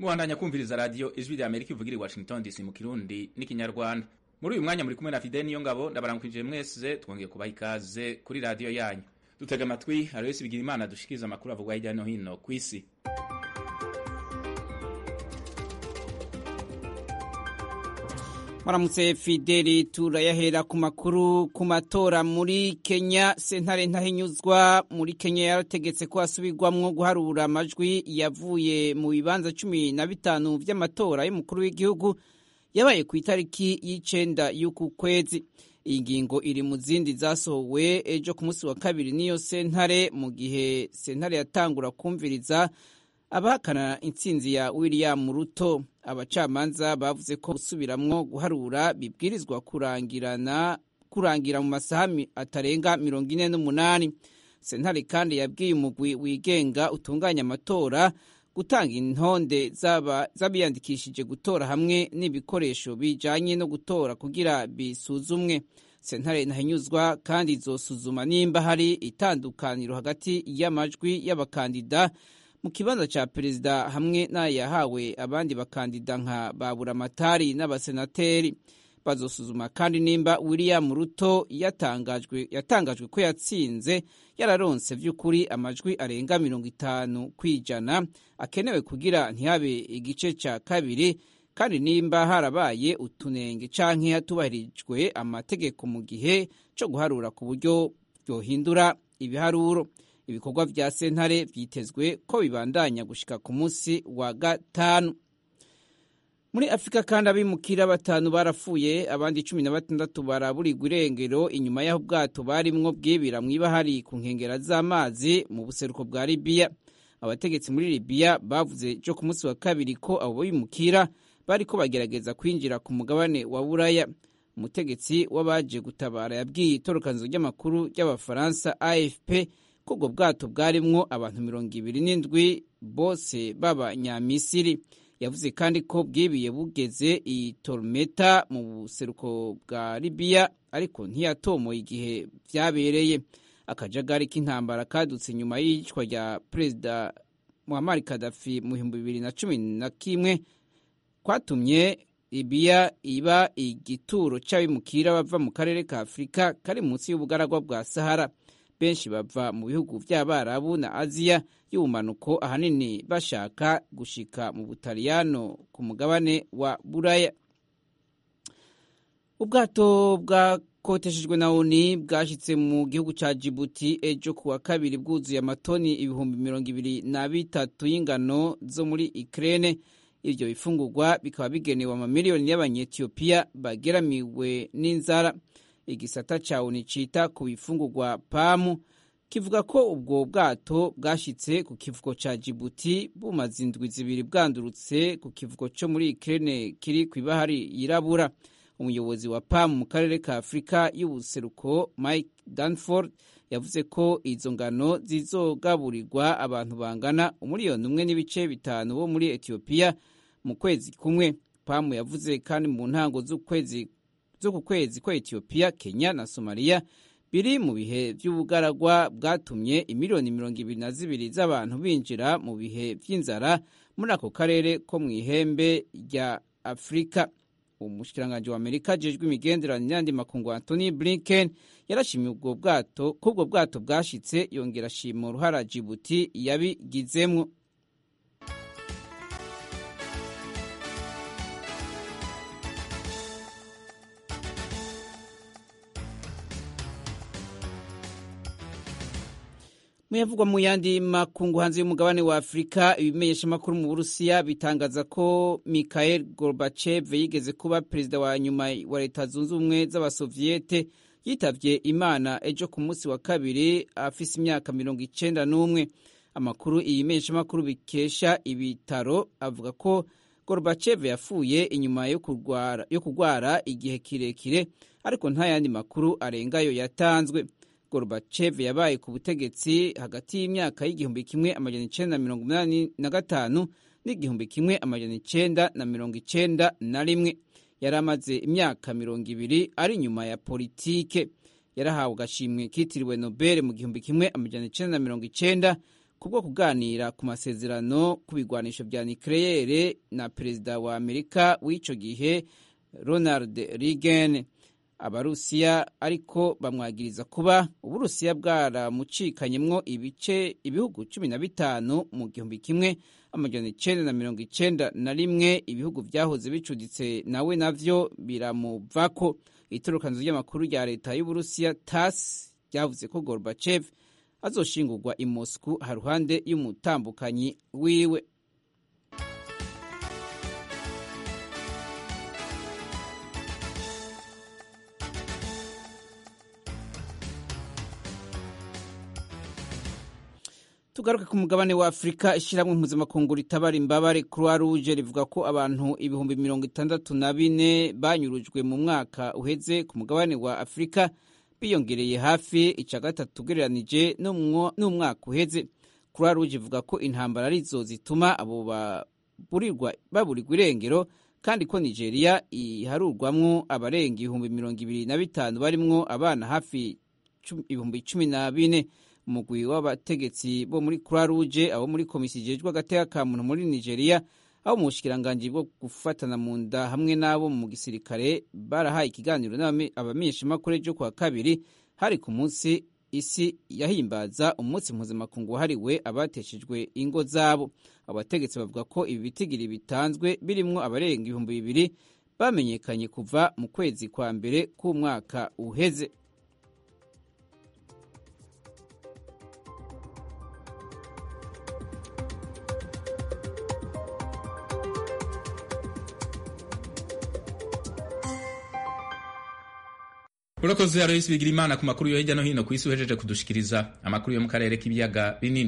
mubandanya kumviriza radiyo ijwi rya amerika ivugira i washington dc mu kirundi n'ikinyarwanda muri uyu mwanya muri kumwe na fide niyo ngabo ndabaramukije mwese twongeye kubaha ikaze kuri radiyo yanyu dutega amatwi aloyesi bigira imana dushikiriza amakuru avugwa hirya no hino ku isi Maramutse Fideli turayahera ku makuru ku matora muri Kenya sentare ntahinyuzwa muri Kenya yarategetse ko hasubirwamwo guharura amajwi yavuye mu bibanza cumi na bitanu vy'amatora y'umukuru w'igihugu yabaye ku itariki y'icenda y'uku kwezi iyi ngingo iri mu zindi zasohowe ejo ku munsi wa kabiri n'iyo sentare mu gihe sentare yatangura kumviriza abahakana intsinzi ya William Ruto abacamanza bavuze ko gusubiramwo guharura bibwirizwa kurangirana kurangira mu masaha atarenga mirongo ine n'umunani sentare kandi yabwiye umugwi wigenga utunganya amatora gutanga intonde z'abiyandikishije gutora hamwe n'ibikoresho bijanye no gutora kugira bisuzumwe sentare ntahinyuzwa kandi izosuzuma nimba hari itandukaniro hagati y'amajwi y'abakandida mu kibanza ca perezida hamwe n'ayahawe abandi bakandida nka baburamatari n'abasenateri bazosuzuma kandi nimba william ruto yatangajwe yatangajwe ko yatsinze yararonse vy'ukuri amajwi arenga mirongo itanu kw'ijana akenewe kugira ntihabe igice ca kabiri kandi nimba harabaye utunenge canke hatubahirijwe amategeko mu gihe co guharura ku buryo vyohindura ibiharuro ibikorwa vya sentare vyitezwe ko bibandanya gushika ku munsi wa gatanu muri afurika kandi abimukira batanu barapfuye abandi cumi na batandatu baraburirwa irengero inyuma y'aho ubwato barimwo bwibira mw'ibahari ku nkengera z'amazi mu buseruko bwa libiya abategetsi muri libiya bavuze jo ku munsi wa kabiri ko abo bimukira bariko bagerageza kwinjira ku mugabane wa buraya umutegetsi w'abaje gutabara yabwiye itorokanizo ry'amakuru ry'abafaransa afp ko ubwo bwato bwarimwo abantu mirongo ibiri n'indwi bose b'abanyamisiri yavuze kandi ko bwibiye bugeze i tormeta mu buseruko bwa libiya ariko ntiyatomoye igihe vyabereye akajagari k'intambara kadutse nyuma y'iyicwa rya perezida muhammad kadafi mu bihumbi bibiri na cumi na kimwe kwatumye libiya iba igituro c'abimukira bava mu karere ka afurika kari munsi y'ubugaragwa bwa sahara benshi bava mu bihugu by'abarabu na aziya y'ubumanuko ahanini bashaka gushika mu butaliyano ku mugabane wa buraya ubwato bwakoteshejwe na oni bwashyitse mu gihugu cya jibuti ejo ku wa kabiri bwuzuye amatoni ibihumbi mirongo ibiri na bitatu y'ingano zo muri ikirere ibyo bifungurwa bikaba bigenewe amamiliyoni y'abanyetiyopiya bageramiwe n'inzara igisata ca oni cita ku bifungurwa pamu kivuga ko ubwo bwato bwashitse ku kivugo ca jibuti bumaze indwi zibiri bwandurutse ku kivugo co muri ikirene kiri kw'ibahari yirabura umuyobozi wa pamu mu karere ka afurika y'ubuseruko mike danford yavuze ko izo ngano zizogaburirwa abantu bangana umuriyoni umwe n'ibice bitanu bo muri etiyopiya mu kwezi kumwe pamu yavuze kandi mu ntango z'ukwezi zo ku kwezi kwa Ethiopia, Kenya na Somalia biri mu bihe by'ubugaragwa bwatumye imiliyoni mirongo ibiri na zibiri z'abantu binjira mu bihe by'inzara muri ako karere ko mu ihembe rya Afurika. Umushikiranganji wa Amerika ajejwe imigenderanire n'andi makungu Anthony Blinken yarashimye ubwo bwato ko ubwo bwato bwashitse yongera ashima uruhara Djibouti yabigizemwo. muyavugwa mu yandi makungu hanze y'umugabane wa afurika ibimenyeshamakuru mu burusiya bitangaza ko mikhael gorbachev yigeze kuba perezida wa nyuma wa leta zunze ubumwe z'abasoviyete yitavye imana ejo ku munsi wa kabiri afise imyaka mirongo icenda n'umwe amakuru iyi menyeshamakuru bikesha ibitaro avuga ko gorbachev yapfuye inyuma yo kurwara, yo kurwara igihe kirekire ariko nta yandi makuru arengayo yatanzwe Gorbachev yabaye ku butegetsi hagati y'imyaka y'igihumbi kimwe amajana icenda na mirongo umunani na gatanu n'igihumbi kimwe amajana icenda na mirongo icenda na rimwe yari amaze imyaka mirongo ibiri ari inyuma ya politike yarahawe agashimwe kitiriwe nobel mu gihumbi kimwe amajana icenda na mirongo icenda kubwo kuganira ku masezerano ku bigwanisho vya nucleaire na perezida wa amerika w'ico gihe ronald reagan abarusiya ariko bamwagiriza kuba uburusiya bwaramucikanyemwo ibice ibihugu cumi na bitanu mu gihumbi kimwe amajana icenda na mirongo icenda na rimwe ibihugu vyahoze bicuditse nawe navyo biramuvako itorokanzo ry'amakuru rya leta y'uburusiya tas ryavuze ko gorbachev azoshingurwa i moscou haruhande y'umutambukanyi wiwe tugaruke ku mugabane wa afurika ishyirahamwe mpuzamakungu ritabara imbabare croix rouge rivuga ko abantu ibihumbi mirongo itandatu na bine banyurujwe mu mwaka uheze ku mugabane wa afurika biyongereye hafi ica gatatu ugereranije n'umwaka uheze croix rouge ivuga ko intambara arizo zituma abo baburirwa irengero kandi ko nigeria iharurwamwo abarenga ibihumbi mirongo ibiri na bitanu barimwo abana hafi ibihumbi cumi na bine umugwi w'abategetsi bo muri croix rouge abo muri komisiyo ijejwe agateka ka muntu muri nigeria abo mu bushikiranganji bwo gufatana mu nda hamwe n'abo mu gisirikare barahaye ikiganiro abamenyeshamakuru ejo kuwa kabiri hari ku munsi isi yahimbaza umunsi mpuzamakungu wahariwe abateshejwe ingo zabo abategetsi bavuga ko ibi bitigiri bitanzwe birimwo abarenga ibihumbi bibiri bamenyekanye kuva mu kwezi kwa mbere k'umwaka uheze urakoze aloyisi bigira imana ku makuru yo hirya no hino ku isi uhejeje kudushikiriza amakuru yo mu karere k'ibiyaga binini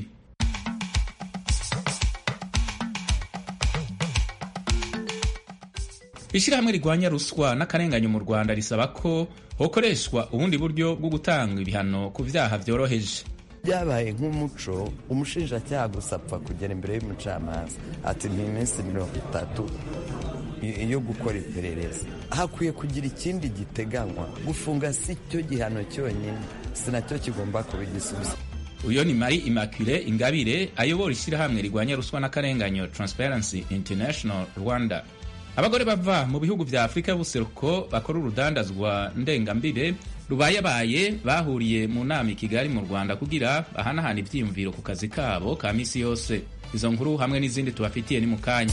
ishyirahamwe rigwanya ruswa n'akarenganyo mu rwanda risaba ko hokoreshwa ubundi buryo bwo gutanga ibihano ku vyaha vyoroheje byabaye nk'umuco umushinjacyaha gusa apfa kugera imbere y'umucamanza ati ni iminsi mirongo itatu yo gukora iperereza hakwiye kugira ikindi giteganywa gufunga si cyo gihano cyonyine si nacyo kigomba kuba igisubizo uyo ni mari immaculee ingabire ayobora ishyirahamwe rigwanya ruswa n'akarenganyo transparency international rwanda abagore bava mu bihugu vya afurika y'ubuseruko bakora urudandazwa ndengambire rubayabaye bahuriye mu nama i kigali mu rwanda kugira bahanahana ivyiyumviro ku kazi kabo ka misi yose izo nkuru hamwe n'izindi tubafitiye ni mu kanya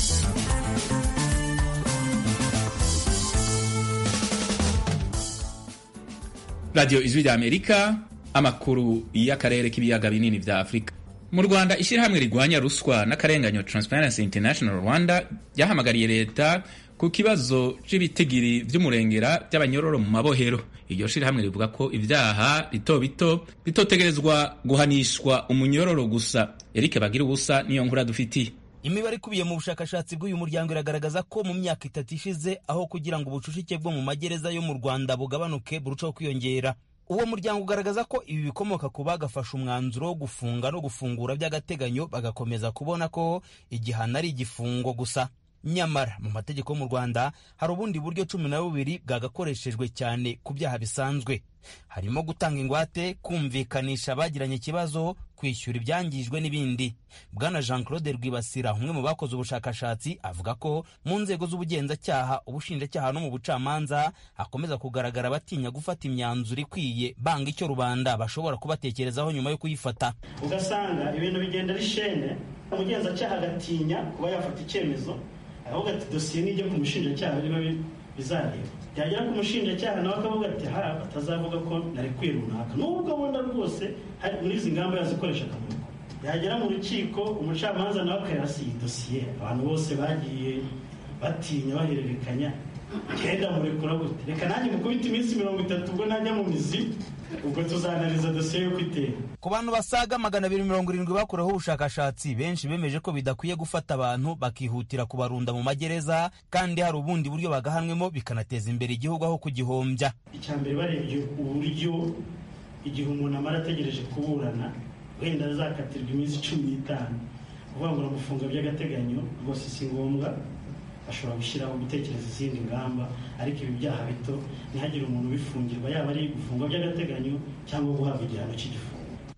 radiyo ijwi rya amerika amakuru y'akarere k'ibiyaga binini vya afurika mu rwanda ishyirahamwe rigwanya ruswa n'akarenganyo transparency international rwanda ryahamagariye leta ku kibazo cy'ibitigiri vy'umurengera by'abanyororo mu mabohero iryo shirahamwe rivuga ko ivyaha bito bito bitotegerezwa guhanishwa umunyororo gusa erike bagira ubusa niyo nkuru dufitiye imibare ikubiye mu bushakashatsi bw'uyu muryango iragaragaza ko mu myaka itatu ishize aho kugira ngo ubucucike bwo mu magereza yo mu rwanda bugabanuke burushaho kwiyongera uwo muryango ugaragaza ko ibi bikomoka ku bagafashe umwanzuro wo gufunga no gufungura by'agateganyo bagakomeza kubona ko igihano ari igifungo gusa nyamara mu mategeko yo mu rwanda hari ubundi buryo cumi na bubiri bwagakoreshejwe cyane ku byaha bisanzwe harimo gutanga ingwate kumvikanisha abagiranye ikibazo kwishyura ibyangijwe n'ibindi bwana jean claude rwibasira umwe mu bakoze ubushakashatsi avuga ko mu nzego z'ubugenzacyaha ubushinjacyaha no mu bucamanza hakomeza kugaragara abatinya gufata imyanzuro ikwiye banga icyo rubanda bashobora kubatekerezaho nyuma yo kuyifata ugasanga ibintu bigenda bishene umugenzacyaha agatinya kuba yafata icyemezo ahubwo ati dosiye nijya ku mushinjacyaha niba bizareba byagera ku mushinjacyaha nawe akavuga ati ha batazavuga ko narekuye runaka nubwo abona rwose hari muri izi ngamba yazikoresha akamuriko yagera mu rukiko umucamanza nawe akayasiye dosiye abantu bose bagiye batinya bahererekanya genda murekura gute reka nanjye mukubita iminsi mirongo itatu ubwo najya mu mizi ubwo tuzanariza dosiye yo kwitera ku bantu basaga magana abiri mirongo irindwi bakoreweho ubushakashatsi benshi bemeje ko bidakwiye gufata abantu bakihutira kubarunda mu magereza kandi hari ubundi buryo bagahanwemo bikanateza imbere igihugu aho kugihombya icya mbere barebye uburyo igihe umuntu amara ategereje kuburana wenda azakatirwa iminsi cumi n'itanu kuvuga ngo uramufunga by'agateganyo rwose si ngombwa bashobora gushyiraho gutekereza izindi ngamba ariko ibi byaha bito ntihagire umuntu ubifungirwa yaba ari gufungwa by'agateganyo cyangwa guhabwa igihano cy'igifungo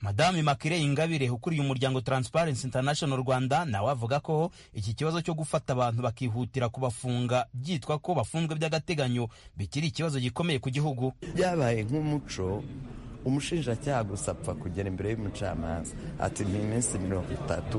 madame makire ingabire ukuriye umuryango transparency international rwanda nawe avuga ko iki kibazo cyo gufata abantu bakihutira kubafunga byitwa ko bafunzwe by'agateganyo bikiri ikibazo gikomeye ku gihugu byabaye nk'umuco umushinjacyaha gusa apfa kugera imbere y'umucamanza ati ni iminsi mirongo itatu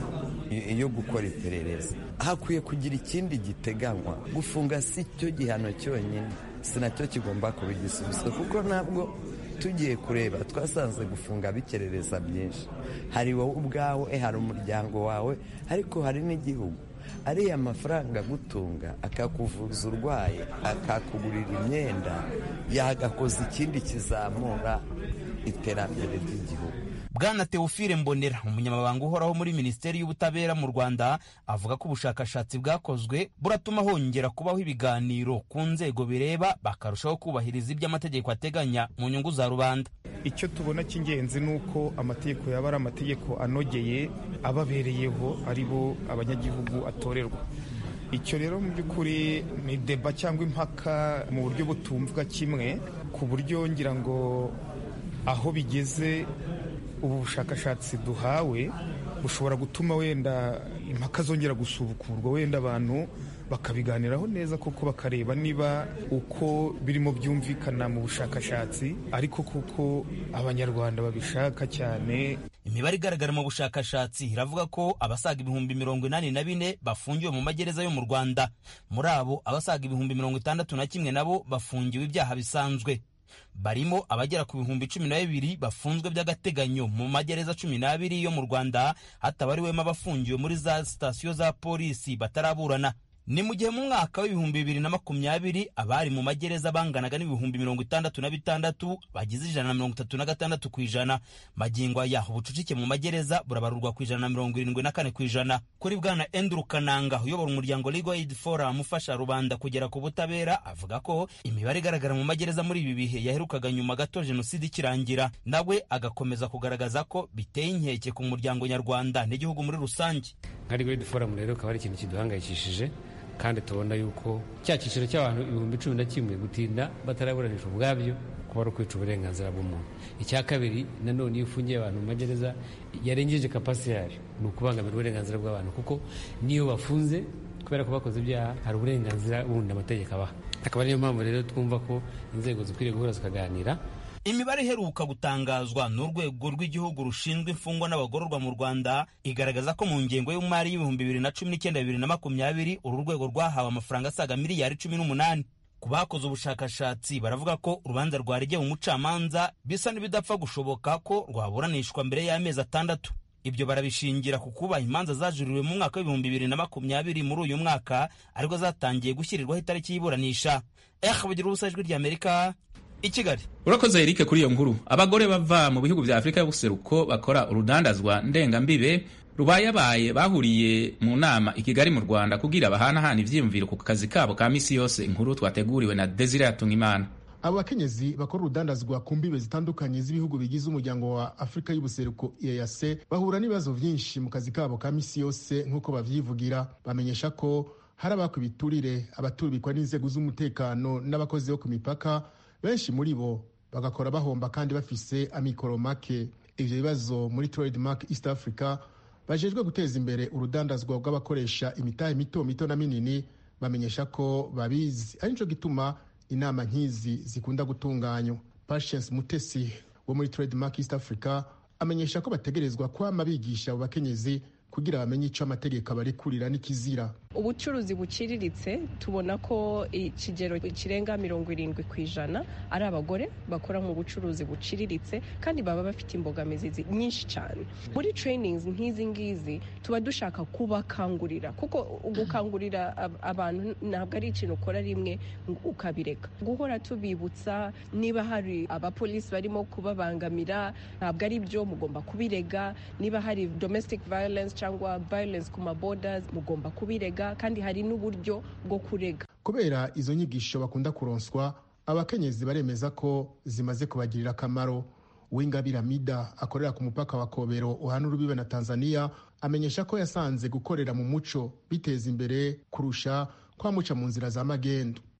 yo gukora iperereza hakwiye kugira ikindi giteganywa gufunga si cyo gihano cyonyine si nacyo kigomba kuba igisubizo kuko ntabwo tugiye kureba twasanze gufunga bikerereza byinshi hari wowe ubwawe hari umuryango wawe ariko hari n'igihugu ariya mafaranga agutunga akakuvuza urwaye akakugurira imyenda yagakoza ikindi kizamura iterambere ry'igihugu bwana teofile mbonera umunyamabanga uhoraho muri minisiteri y'ubutabera mu rwanda avuga ko ubushakashatsi bwakozwe buratuma hongera kubaho ibiganiro ku nzego bireba bakarushaho kubahiriza ibyo amategeko ateganya mu nyungu za rubanda icyo tubona cy'ingenzi ni uko amategeko yaba ari amategeko anogeye ababereyeho ari bo abanyagihugu atorerwa icyo rero mu by'ukuri ni deba cyangwa impaka mu buryo butumvwa kimwe ku buryo ngira ngo aho bigeze ubu bushakashatsi duhawe bushobora gutuma wenda impaka zongera gusubukurwa wenda abantu bakabiganiraho neza koko bakareba niba uko birimo byumvikana mu bushakashatsi ariko kuko abanyarwanda babishaka cyane imibare igaragara mu bushakashatsi iravuga ko abasaga ibihumbi mirongo inani na bine bafungiwe mu magereza yo mu rwanda muri abo abasaga ibihumbi mirongo itandatu na kimwe nabo bafungiwe ibyaha bisanzwe barimo abagera ku bihumbi cumi na bibiri bafunzwe by'agateganyo mu magereza cumi n'abiri yo mu rwanda hatabariwemo abafungiwe muri za sitasiyo za polisi bataraburana ni mu gihe mu mwaka w'ibihumbi bibiri na makumyabiri abari mu magereza banganaga n'ibihumbi mirongo itandatu na bitandatu bagize ijana na mirongo itatu na gatandatu ku ijana magingo aya ubucucike mu magereza burabarurwa ku ijana na mirongo irindwi na kane ku ijana kuri bwana Andrew Kananga uyobora umuryango Legal Aid Forum ufasha rubanda kugera ku butabera avuga ko imibare igaragara mu magereza muri ibi bihe yaherukaga nyuma gato jenoside ikirangira nawe agakomeza kugaragaza ko biteye inkeke ku muryango nyarwanda n'igihugu muri rusange nka Legal Aid Forum rero akaba ari ikintu kiduhangayikishije kandi tubona yuko cya cyiciro cy'abantu ibihumbi cumi na kimwe gutinda bataraburanishwa ubwabyo kuba ari ukwica uburenganzira bw'umuntu icya kabiri nanone iyo ufungiye abantu mu magereza yarengeje kapasite yayo ni ukubangamira uburenganzira bw'abantu kuko niyo bafunze kubera ko bakoze ibyaha hari uburenganzira bundi amategeko abaha akaba ariyo mpamvu rero twumva ko inzego zikwiriye guhura zikaganira imibare iheruka gutangazwa n'urwego rw'igihugu rushinzwe imfungwa n'abagororwa mu rwanda igaragaza ko mu ngengo y'umari y'ibihumbi bibiri na cumi n'icyenda bibiri na makumyabiri uru rwego rwahawe amafaranga asaga miliyari cumi n'umunani ku bakoze ubushakashatsi baravuga ko urubanza rwaregeye umucamanza bisa n'ibidapfa gushoboka ko rwaburanishwa mbere y'amezi atandatu ibyo barabishingira ku kuba imanza zajuririwe mu mwaka w'ibihumbi bibiri na makumyabiri muri uyu mwaka ariko zatangiye gushyirirwaho itariki y'iburanisha eh bugira ubusa ijwi ry'amerika i kigali urakoze erike kuri iyo nkuru abagore bava mu bihugu bya afurika y'ubuseruko bakora urudandazwa ndengambibe rubayabaye bahuriye mu nama i kigali mu rwanda kugira bahanahana ivyiyumviro ku kazi kabo ka misi yose inkuru twateguriwe na desire yatungimana abo bakenyezi bakora urudandazwa ku mbibe zitandukanye z'ibihugu bigize umuryango wa afurika y'ubuseruko eac bahura n'ibibazo byinshi mu kazi kabo ka misi yose nk'uko bavyivugira bamenyesha ko hari abakwa ibiturire abaturubikwa n'inzego z'umutekano n'abakozi bo ku mipaka benshi muri bo bagakora bahomba kandi bafise amikoro make ivyo bibazo muri trademark east africa bajejwe guteza imbere urudandazwa rw'abakoresha imitahe mito mito na minini bamenyesha ko babizi ari nico gituma inama nk'izi zikunda gutunganywa patience mutesi wo muri trademark east africa amenyesha ko bategerezwa kwama bigisha abo bakenyezi kugira bamenye icyo amategeko abarekurira n'ikizira ubucuruzi buciriritse tubona ko ikigero kirenga mirongo irindwi ku ijana ari abagore bakora mu bucuruzi buciriritse kandi baba bafite imbogamizi nyinshi cyane muri trainings nk'izi ngizi tuba dushaka kubakangurira kuko gukangurira abantu ntabwo ari ikintu ukora rimwe ukabireka guhora tubibutsa niba hari abapolisi barimo kubabangamira ntabwo ari byo mugomba kubirega niba hari domestic violence cyangwa violence ku mabodas mugomba kubirega kandi hari n'uburyo bwo kurega kubera izo nyigisho bakunda kuronswa abakenyezi baremeza ko zimaze kubagirira akamaro uwingabira mida akorera ku mupaka wa kobero uhana urubibe na tanzania amenyesha ko yasanze gukorera mu muco biteza imbere kurusha kwamuca mu nzira za magendu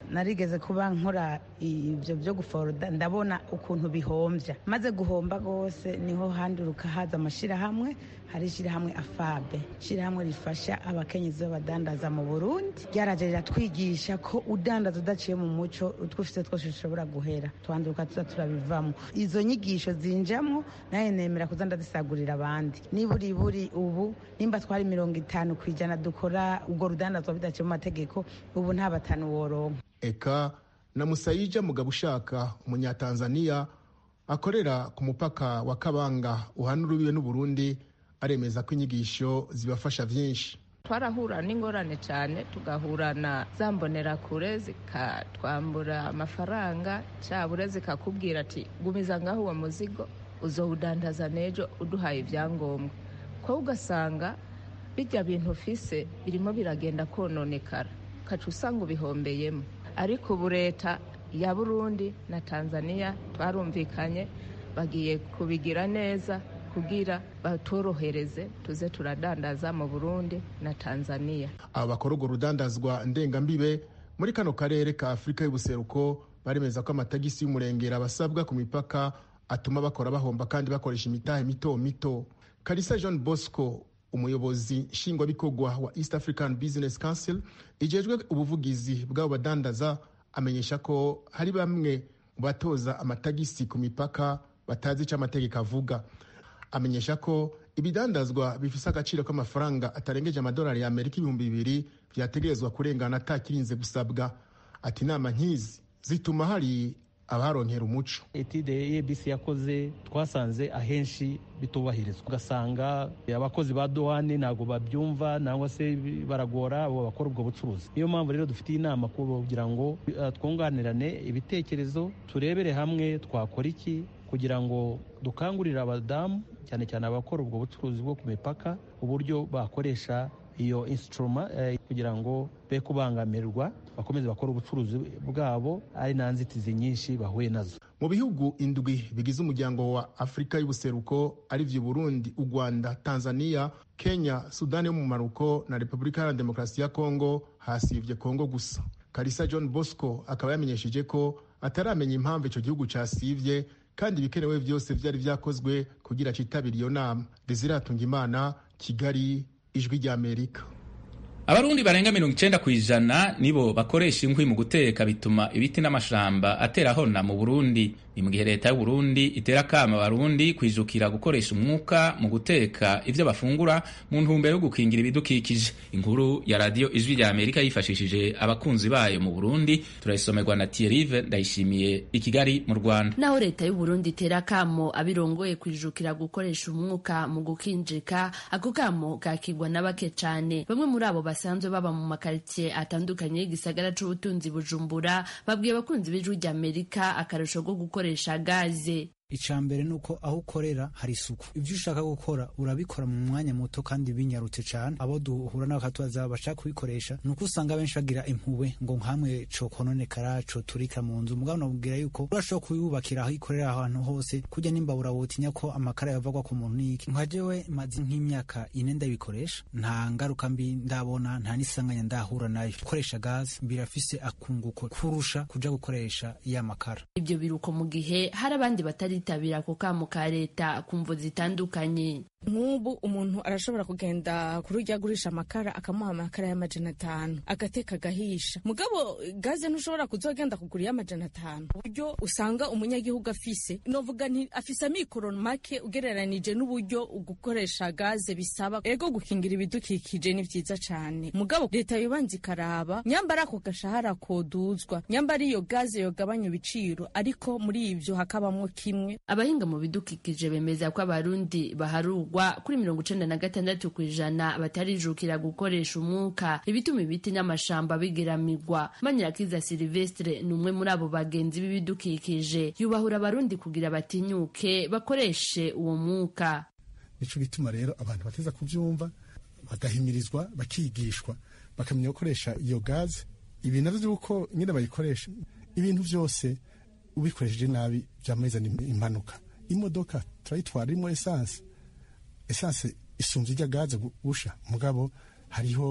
narigeze kuba nkora ibyo byo guforoda ndabona ukuntu bihombya maze guhomba rwose niho handuruka haza amashyirahamwe hari ishyirahamwe afabe ishyirahamwe rifasha abakenyezi b'abadandaza mu burundi ryaraje riratwigisha ko udandaza udaciye mu muco utwo ufite twose dushobora guhera twanduruka tuza turabivamo izo nyigisho zinjamo nawe nemera kuza ndazisagurira abandi niburi buri ubu nimba twari mirongo itanu ku ijana dukora ubwo rudandazwa bidaciye mu mategeko ubu nta batanu woronka eka na musayija mugabo ushaka umunyatanzaniya akorera ku mupaka wa kabanga uhana urubibe n'uburundi aremeza ko inyigisho zibafasha byinshi twarahura n'ingorane cyane tugahura na za mbonerakure zikatwambura amafaranga cyabura zikakubwira ati gumiza ngaho uwo muzigo uzowudandaza n'ejo uduhaye ibyangombwa ko ugasanga bijya bintu ufise birimo biragenda kononekara ukaca usanga ubihombeyemo ariko ubu leta ya burundi na tanzania twarumvikanye bagiye kubigira neza kugira batorohereze tuze turadandaza mu burundi na tanzania aba bakora urwo rudandazwa ndengambibe muri kano karere ka afurika y'ubuseruko baremeza ko amatagisi y'umurengera basabwa ku mipaka atuma bakora bahomba kandi bakoresha imitahe mito mito karisa john bosco umuyobozi nshingwabikorwa wa east african business council ijejwe ubuvugizi bw'abo badandaza amenyesha ko hari bamwe mu batoza amatagisi ku mipaka batazi icyo amategeko avuga amenyesha ko ibidandazwa bifise agaciro k'amafaranga atarengeje amadolari y'amerika ibihumbi bibiri vyategerezwa kurengana atakirinze gusabwa ati inama nk'izi zituma hari abaronkera umuco etide abc yakoze twasanze ahenshi bitubahirizwa ugasanga abakozi ba duwane ntabwo babyumva nangwa se baragora abo bakora ubwo bucuruzi niyo mpamvu rero dufitiye inama kugira ngo twunganirane ibitekerezo turebere hamwe twakora iki kugira ngo dukangurire abadamu cyane cyane abakora ubwo bucuruzi bwo ku mipaka uburyo bakoresha iyo insituruma kugira ngo be kubangamirwa bakomeze bakora ubucuruzi bwabo ari nta nzitizi nyinshi bahuye nazo mu bihugu indwi bigize umuryango wa afurika y'ubuseruko ari byo burundi u rwanda tanzania kenya sudani yo mu maruko na repubulika iharanira demokarasi ya kongo hasibye kongo gusa karisa john bosco akaba yamenyesheje ko ataramenya impamvu icyo gihugu cyasibye kandi ibikenewe byose byari byakozwe kugira cyitabire iyo nama desiratunga imana kigali ijwi ry'amerika abarundi barenga mirongo icenda ku ijana nibo bakoresha inkwi mu guteka bituma ibiti n'amashamba atera hona mu burundi ni mu gihe leta y'uburundi itera akama abarundi kwijukira gukoresha umwuka mu guteka ivyo bafungura mu ntumbero yo gukingira ibidukikije inkuru ya radiyo ijwi rya amerika yifashishije abakunzi bayo mu burundi turayisomerwa na tierive ndayishimiye i kigali mu rwanda naho leta y'uburundi itera akamo abirongoye kwijukira gukoresha umwuka mu gukinjika ako kamo kakigwa na bake cane bamwe muri abo basanzwe baba mu makaritsiye atandukanye y'igisagara c'ubutunzi bujumbura babwiye abakunzi b'ijwi rya amerika akarusho ko gukoresha gaze icya mbere ni uko aho ukorera hari isuku ibyo ushaka gukora urabikora mu mwanya muto kandi binyarutse cyane abo duhura nabo bakatubaza bashaka kubikoresha ni uko usanga benshi bagira impuhwe ngo nkamwe cokononekara coturika mu nzu mugabo nabwira yuko urashobora kuyubakira aho ikorera ahantu hose kujya n'imbabura wotinya ko amakara yavagwa ku muntu n'iki nka jewe maze nk'imyaka ine ndabikoresha nta ngaruka mbi ndabona nta n'isanganya ndahura nayo gukoresha gaze birafise akunguko kurusha kuja gukoresha ya makara ibyo biruko mu gihe hari abandi batari bitabira ako kamo ka leta ku mvo zitandukanye nk'ubu umuntu arashobora kugenda kuri ujya agurisha amakara akamuha amakara y'amajana atanu agateka agahisha mugabo gaze ntushobora kuzogenda kugura iy'amajana atanu uburyo usanga umunyagihugu afise novuga nti afise amikoro make ugereranije n'uburyo gukoresha gaze bisaba ego gukingira ibidukikije ni vyiza cane mugabo leta yobanza ikaraba nyambara ako gashahara koduzwa nyambara iyo gaze yogabanya ibiciro ariko muri ivyo hakabamwo kimwe abahinga mu bidukikije bemeza ko abarundi baharugwa kuri mirongo icenda na gatandatu ku ijana batarijukira gukoresha umwuka ibituma ibiti n'amashamba bigeramirwa manyirakiza silvestre ni umwe muri abo bagenzi b'ibidukikije yubahura abarundi kugira batinyuke bakoreshe uwo mwuka nico gituma rero abantu bateza kuvyumva bagahimirizwa bakigishwa bakamenya gukoresha iyo gaze ibi navyo vy'uko nyine bayikoresha ibintu vyose ubikoresheje nabi vyamazana impanuka imodoka turayitwara irimo esanse esanse isumvye ijya gaze gusha mugabo hariho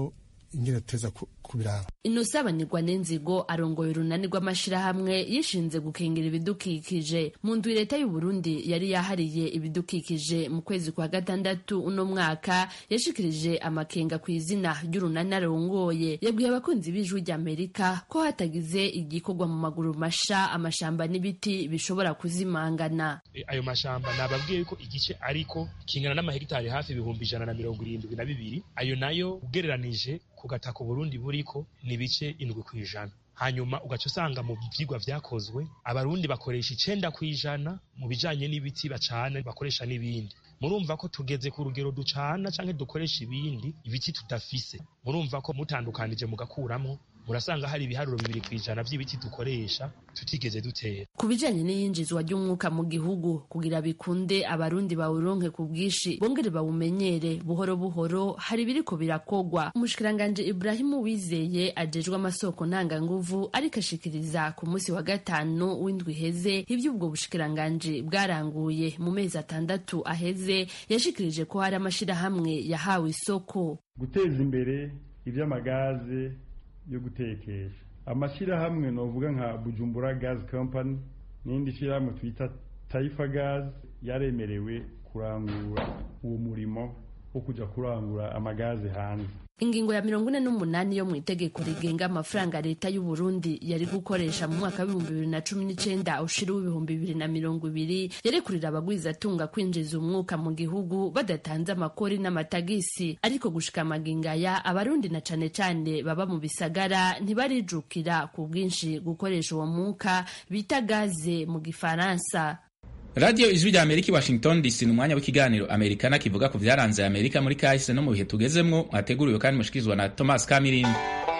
ingene tuteza kubiraba inosa abanirwa n'inzigo arongoye urunani rw'amashirahamwe yishinze gukingira ibidukikije mu ndwi leta y'u Burundi yari yahariye ibidukikije mu kwezi kwa gatandatu uno mwaka yashikirije amakenga ku izina ry'urunani arongoye yabwiye abakunzi b'ijwi ry'amerika ko hatagize igikorwa mu maguru masha amashamba n'ibiti bishobora kuzimangana ayo mashamba nababwiye ko igice ariko kingana n'amahegitari hafi ibihumbi ijana na mirongo irindwi na bibiri ayo nayo ugereranije ku gataka Burundi buriko ni ibice indwi ku ijana hanyuma ugaca usanga mu vyigwa vyakozwe abarundi bakoresha icenda ku ijana mu bijanye n'ibiti bacana bakoresha n'ibindi murumva ko tugeze ku rugero ducana canke dukoresha ibindi ibiti tudafise murumva ko mutandukanije mugakuramwo murasanga hari ibiharuro bibiri ku ijana vy'ibiti dukoresha tutigeze dutera ku bijanye n'iyinjizwa ry'umwuka mu gihugu kugira bikunde abarundi bawuronke ku bwinshi bongere bawumenyere buhoro buhoro hari biriko birakogwa umushikiranganje Ibrahimu Wizeye ajejwe amasoko ntanganguvu ariko ashikiriza ku munsi wa gatanu w'indwi iheze ivy'ubwo bushikiranganje bwaranguye mu mezi atandatu aheze yashikirije ko hari amashirahamwe yahawe isoko guteza imbere ivy'amagaze yo gutekesha amashyirahamwe novuga nka bujumbura gas company n'indi shyirahamwe twita taifa gas yaremerewe kurangura uwo murimo wo kuja kurangura amagaze hanze ingingo ya mirongo ine n'umunani yo mu itegeko rigenga amafaranga leta y'u Burundi yari gukoresha mu mwaka w'ibihumbi bibiri na cumi n'icenda ushira w'ibihumbi bibiri na mirongo ibiri yarekurira abagwizatunga kwinjiza umwuka mu gihugu badatanze amakori n'amatagisi ariko gushika amagingaya abarundi na cane cane baba mu bisagara ntibarijukira ku bwinshi gukoresha uwo mwuka bita gaze mu gifaransa radiyo ijwi rya amerika i washington dc ni umwanya w'ikiganiro amerikana kivuga ku byaranze amerika muri kahise no mu bihe tugezemwo mwateguriwe kandi mushikirizwa na thomas kamirindi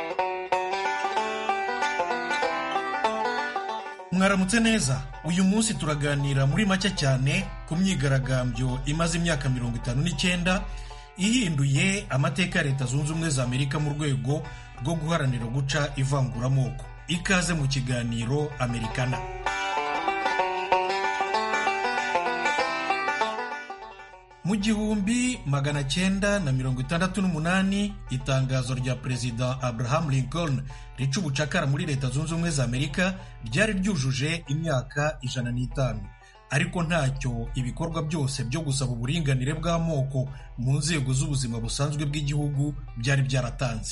mwaramutse neza uyu munsi turaganira muri make cyane ku myigaragambyo imaze imyaka mirongo itanu n'icyenda ihinduye amateka ya leta zunze ubumwe za amerika mu rwego rwo guharanira guca ivanguramoko ikaze mu kiganiro amerikana mu gihumbi magana cyenda na mirongo itandatu n'umunani itangazo rya perezida abraham lincoln rica ubucakara muri leta zunze ubumwe za amerika ryari ryujuje imyaka ijana n'itanu ariko ntacyo ibikorwa byose byo gusaba uburinganire bw'amoko mu nzego z'ubuzima busanzwe bw'igihugu byari byaratanze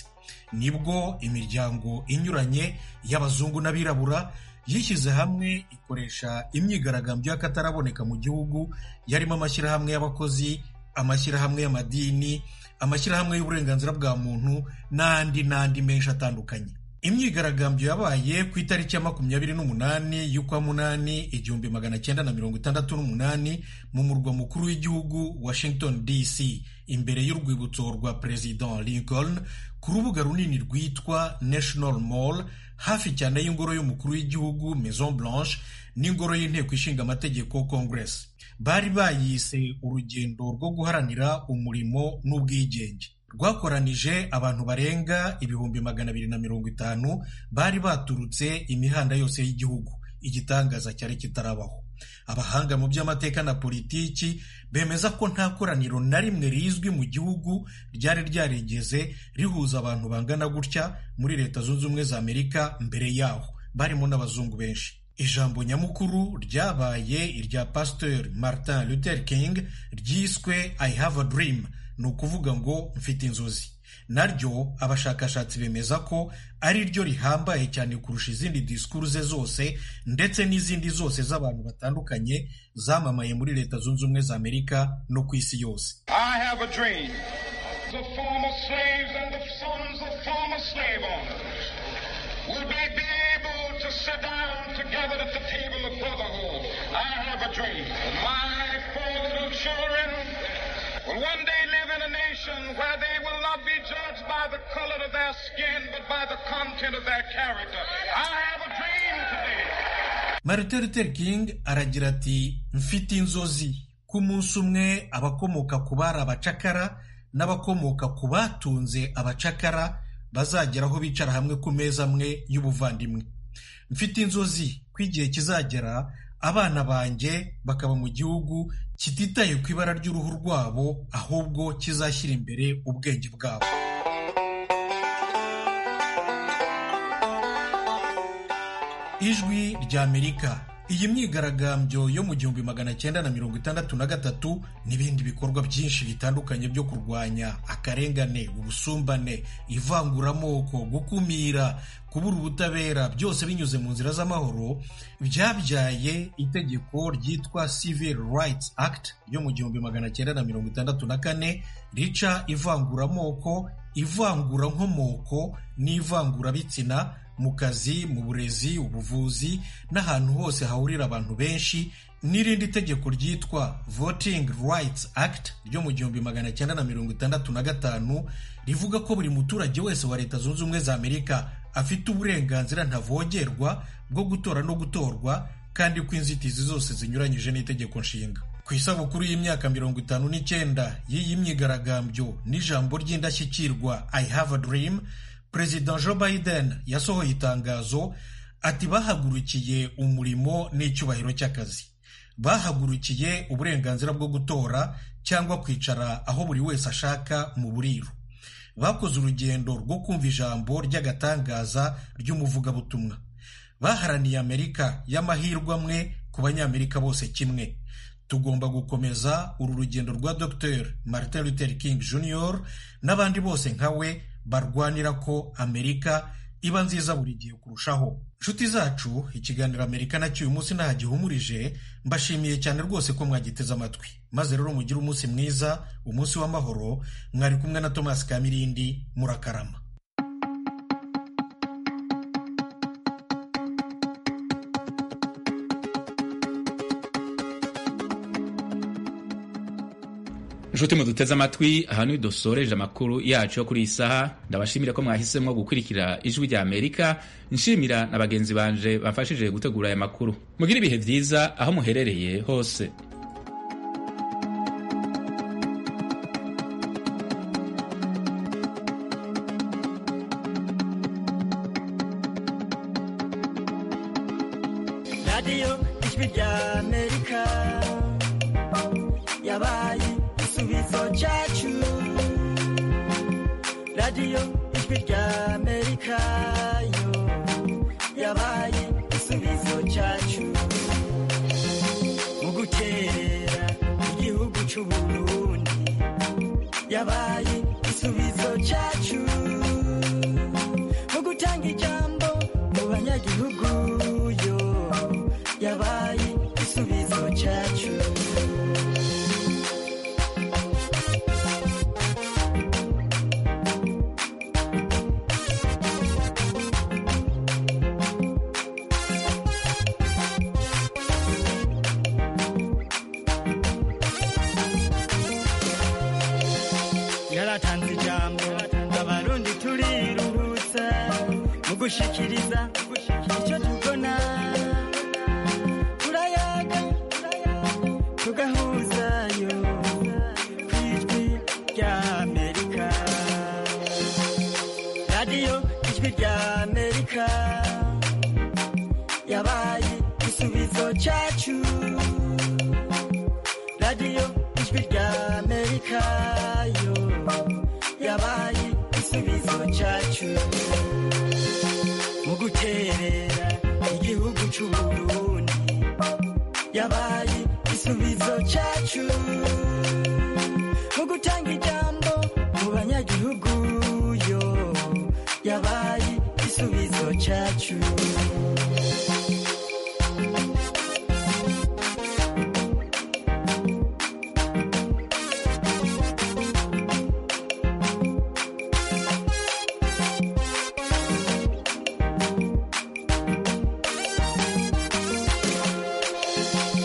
nibwo imiryango inyuranye y'abazungu n'abirabura yishyize hamwe ikoresha imyigaragambyo y'akataraboneka mu gihugu yarimo amashyirahamwe y'abakozi amashyirahamwe y'amadini amashyirahamwe y'uburenganzira bwa muntu n'andi n'andi menshi atandukanye imyigaragambyo yabaye ku itariki ya makumyabiri n'umunani y'ukwa munani igihumbi magana cyenda na mirongo itandatu n'umunani mu murwa mukuru w'igihugu washington dc imbere y'urwibutso rwa perezida lincoln ku rubuga runini rwitwa national mall hafi cyane y'ingoro y'umukuru w'igihugu maison blanche n'ingoro y'inteko ishinga amategeko congress bari bayise urugendo rwo guharanira umurimo n'ubwigenge rwakoranije abantu barenga ibihumbi magana abiri na mirongo itanu bari baturutse imihanda yose y'igihugu igitangaza cyari kitarabaho abahanga mu by'amateka na politiki bemeza ko nta koraniro na rimwe rizwi mu gihugu ryari ryarigeze rihuza abantu bangana gutya muri leta zunze ubumwe za amerika mbere yaho barimo n'abazungu benshi ijambo nyamukuru ryabaye irya pasteur martin luther king ryiswe i have a dream ni ukuvuga ngo mfite inzozi naryo abashakashatsi bemeza ko ari ryo rihambaye cyane kurusha izindi disikuru ze zose ndetse n'izindi zose z'abantu batandukanye zamamaye muri leta zunze ubumwe za amerika no ku isi yose I have a dream. The former slaves and the sons of former slave owners will be able to sit down together at the table of brotherhood. I have a dream. My four little children will one day live in a nation where they will not be judged by the color of their skin, but by the content of their character. I have a dream today. martin luther king aragira ati mfite inzozi ko umunsi umwe abakomoka ku bari abacakara n'abakomoka ku batunze abacakara bazagera aho bicara hamwe ku meza amwe y'ubuvandimwe mfite inzozi ko igihe kizagera abana banjye bakaba mu gihugu kititaye ku ibara ry'uruhu rwabo ahubwo kizashyira imbere ubwenge bwabo ijwi ry'amerika iyi myigaragambyo yo mu gihumbi magana cyenda na mirongo itandatu na gatatu n'ibindi bikorwa byinshi bitandukanye byo kurwanya akarengane ubusumbane ivanguramoko gukumira kubura ubutabera byose binyuze mu nzira z'amahoro byabyaye itegeko ryitwa Civil Rights Act ryo mu gihumbi magana cyenda na mirongo itandatu na kane rica ivanguramoko ivangurankomoko n'ivangurabitsina mu kazi mu burezi ubuvuzi n'ahantu hose hahurira abantu benshi n'irindi tegeko ryitwa Voting Rights Act ryo mu gihumbi magana cyenda na mirongo itandatu na gatanu rivuga ko buri muturage wese wa leta zunze ubumwe za amerika afite uburenganzira ntavogerwa bwo gutora no gutorwa kandi ko inzitizi zose zinyuranyije n'itegeko nshinga ku isabukuru y'imyaka mirongo itanu n'icyenda y'iyi myigaragambyo n'ijambo ry'indashyikirwa I have a dream perezida joe biden yasohoye itangazo ati bahagurukiye umurimo n'icyubahiro cy'akazi bahagurukiye uburenganzira bwo gutora cyangwa kwicara aho buri wese ashaka mu buriro bakoze urugendo rwo kumva ijambo ry'agatangaza ry'umuvugabutumwa baharaniye amerika y'amahirwe amwe ku banyamerika bose kimwe tugomba gukomeza uru rugendo rwa dr martin luther king jr n'abandi bose nka we barwanira ko amerika iba nziza buri gihe kurushaho nshuti zacu ikiganiro amerika nacyo uyu munsi ntaho gihumurije mbashimiye cyane rwose ko mwagiteze amatwi maze rero mugire umunsi mwiza umunsi w'amahoro mwari kumwe na thomas kamirindi murakarama inshuti muduteze amatwi aha ni dusoreje amakuru yacu yo kuri iyi saha ndabashimira ko mwahisemo gukurikira ijwi rya amerika nshimira na bagenzi banje bamfashije gutegura aya makuru mugire ibihe byiza aho muherereye hose radiyo ijwi rya amerika yabaye igisubizo cyacu radiyo ijwi rya amerika yo yabaye igisubizo cyacu mu gukerera igihugu cy'u burundi yabaye igisubizo cyacu mu gutanga ijambo mu banyagihugu yo yabaye igisubizo cyacu yaratanze ijambo abarundi turiruhutsa mu gushikiriza icyo tubona turayaga tugahuzayo ku ijwi rya amerika radiyo ijwi rya amerika yabaye igisubizo cyacu radiyo ijwi rya amerika yo yabaye igisubizo cyacu mu guterera igihugu cy'u burundi yabaye igisubizo cyacu mu gutanga ijambo mu banyagihugu yo yabaye igisubizo cyacu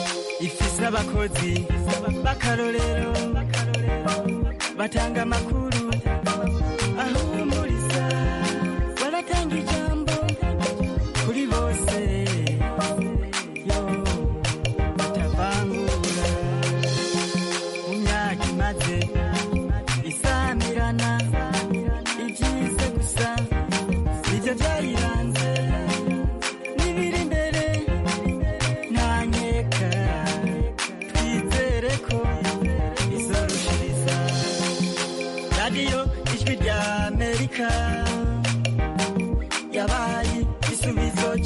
ifise abakozi b'akarorero batanga amakuru